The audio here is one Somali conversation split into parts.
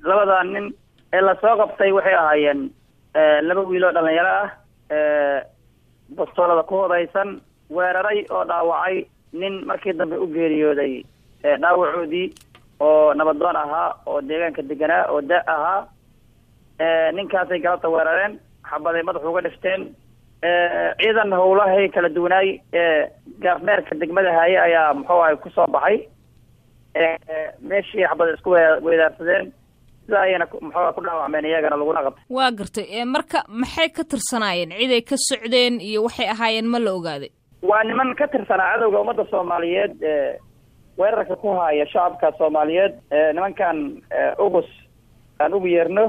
labada nin ee lasoo qabtay waxay ahaayeen laba wiil oo dhalinyaro ah bastoolada ku hodaysan weeraray oo dhaawacay nin markii dambe u geeriyooday dhaawacoodii oo nabadoon ahaa oo deegaanka deganaa oo da ahaa ninkaasay galabta weerareen xabaday madaxa uga dhifteen ciidan howlahay kala duwanaay gaafmeerka degmada haaye ayaa muxuu ahay kusoo baxay meeshii xabada isku weedaarsadeen sida ayayna muxuu ku dhaawacmeen iyagana laguna qabtay waa gartay marka maxay ka tirsanaayeen ciday ka socdeen iyo waxay ahaayeen ma la ogaaday waa niman ka tirsanaa cadowga ummadda soomaaliyeed weerarka ku haaya shacabka soomaaliyeed nimankan ugus aan ugu yeerno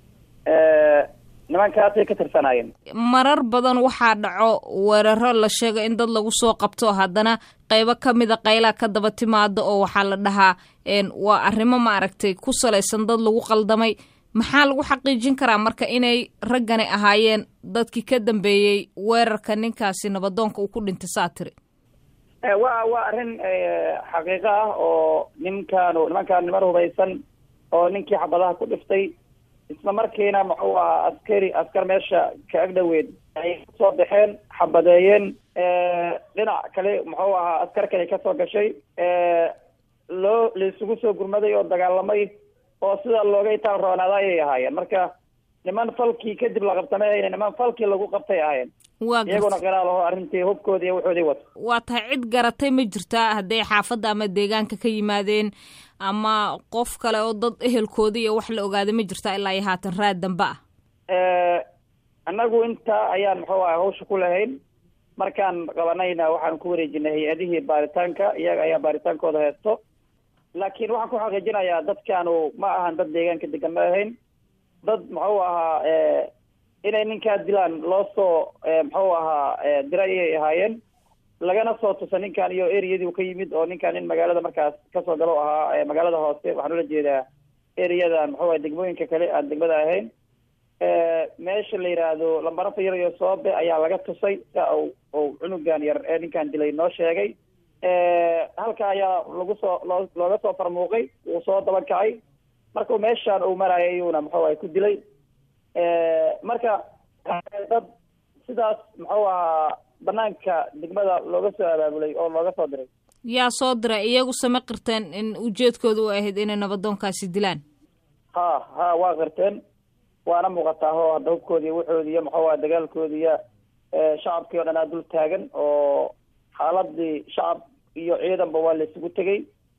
nimankaasay ka tirsanaayeen marar badan waxaa dhaco weeraro la sheego in dad lagu soo qabto haddana qaybo ka mida qaylaa ka daba timaado oo waxaa la dhahaa waa arrimo maaragtay ku salaysan dad lagu qaldamay maxaa lagu xaqiijin karaa marka inay raggani ahaayeen dadkii ka dambeeyey weerarka ninkaasi nabadoonka uu ku dhintay saa tiri wa waa arrin xaqiiqo ah oo ninkaanu nimankaan niman hubaysan oo ninkii xabadaha ku dhiftay isla markiina muxuu ahaa askari askar meesha ka agdhoweed ay kasoo baxeen xabadeeyeen dhinac kale muxuu ahaa askar kale kasoo gashay loo laisugu soo gurmaday oo dagaalamay oo sida looga itaal roonaada ayay ahaayeen marka niman falkii kadib la qabtamay ayna niman falkii lagu qabtay ahaayeen waa iyaguna qiraalaho arrintii hubkoodii iyo wuxoodii wata waa tahay cid garatay ma jirtaa hadday xaafadda ama deegaanka ka yimaadeen ama qof kale oo dad ehelkooda iyo wax la ogaaday ma jirtaa ilaa iyo haatan raad dambe ah annagu intaa ayaan muxuu aha hawsha ku lahayn markaan qabanayna waxaan ku wareejinay hay-adihii baaritaanka iyaga ayaa baaritaankooda heesto laakiin waxaan ku xaqiijinayaa dadkaanu ma ahan dad deegaanka degan ma ahayn dad muxuu ahaa inay ninkaa dilaan loo soo muxuu ahaa diray ayay ahaayeen lagana soo tusa ninkan iyo ereyadii ka yimid oo ninkan nin magaalada markaas kasoo galo ahaa magaalada hoose waxaan ula jeedaa ereyadan muxuu aha degmooyinka kale aan degmada ahayn meesha la yidhaahdo lambaranta yar iyo soobe ayaa laga tusay sia u u cunugan yar ee ninkan dilay noo sheegay halka ayaa lagu soo loo looga soo farmuuqay wuu soo daban kacay markuu meeshaan uu marayay iyuuna muxuu ahay ku dilay marka dad sidaas muxuu ahaa banaanka degmada looga soo abaabulay oo looga soo diray yaa soo diray iyagu sama qirteen in ujeedkooda u ahayd inay nabadoonkaasi dilaan ha ha waa qirteen waana muuqataa ho hadda hubkoodiiyo wuxoodi iyo muxuu aha dagaalkoodiiyo shacabkii o dhan aa dul taagan oo xaaladii shacab iyo ciidanba waa la isugu tegey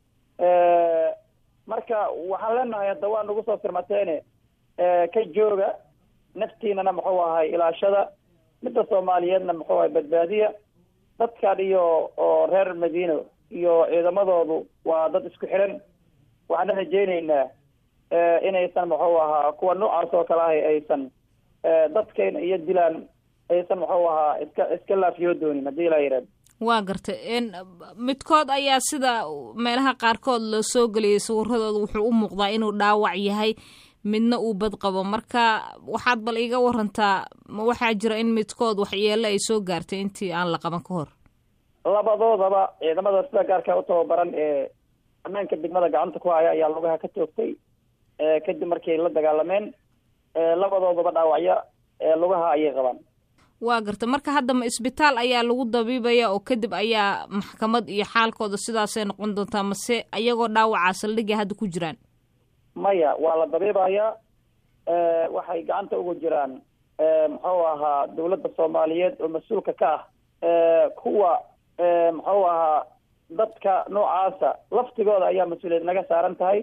marka waxaan leenahay hadda waa nagu soo firmateene ka jooga naftiinana muxuu ahay ilaashada midda soomaaliyeedna muxuu ahay badbaadiya dadkan iyo oo reer madiino iyo ciidamadoodu waa dad isku xiran waxaana rajeyneynaa inaysan muxuu ahaa kuwa noocaas oo kale ahay aysan dadkayna iyo dilaan aysan muxuu ahaa iska iska laafiyo doonin haddii ilaa yidhahdo waa gartay midkood ayaa sida meelaha qaarkood la soo geliyay sawiradooda wuxuu u muuqdaa inuu dhaawac yahay midna uu bad qabo marka waxaad bal iiga warantaa ma waxaa jira in midkood waxyeelo ay soo gaartay intii aan la qaban ka hor labadoodaba ciidamada sida gaarka u tababaran ee ammaanka degmada gacanta ku haya ayaa lugaha ka toogtay kadib markay la dagaalameen labadoodaba dhaawacyo lugaha ayay qabaan waa garta marka hadda ma isbitaal ayaa lagu dabiibaya oo kadib ayaa maxkamad iyo xaalkooda sidaasay noqon doontaa mase ayagoo dhaawacaa saldhigay hadda ku jiraan maya waa la dabiibayaa waxay gacanta ugu jiraan muxuu ahaa dawladda soomaaliyeed oo mas-uulka ka ah kuwa muxuu ahaa dadka noocaasa laftigooda ayaa mas-uuliyad naga saaran tahay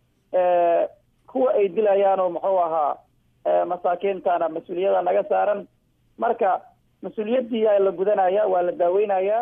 kuwa ay dilayaan oo muxuu ahaa masaakiintana mas-uuliyada naga saaran marka mas-uuliyaddii aa la gudanaya waa la daaweynayaa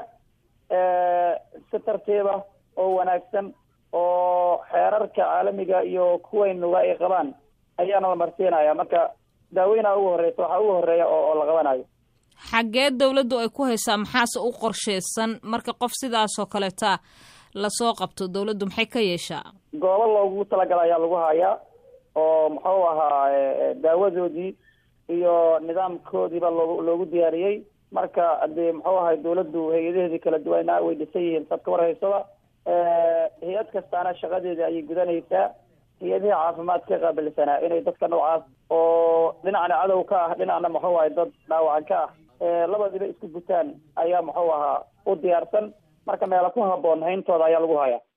si tartiiba oo wanaagsan oo xeerarka caalamiga iyo kuwaynuga ay qabaan ayaana la marsiinaya marka daaweyna ugu horeysa waxaa ugu horeeya oo la qabanayo xaggee dawladdu ay ku haysaa maxaase u qorsheysan marka qof sidaasoo kaleeta lasoo qabto dawladdu maxay ka yeeshaa goobo loogu talagala ayaa lagu hayaa oo muxuu ahaa daawadoodii iyo nidaamkoodiiba loo loogu diyaariyey marka hadii muxuu ahay dawladdu hay-adaheedii kala duwana way dhisan yihiin saad ka warhaysaba hay-ad kastaana shaqadeeda ayay gudanaysaa hay-adihii caafimaadka ka qaabilsanaa inay dadka noocaas oo dhinacna cadow ka ah dhinacna muxuu ahay dad dhaawacan ka ah labadiba isku gutaan ayaa muxuu ahaa u diyaarsan marka meela ku haboon hayntooda ayaa lagu hayaa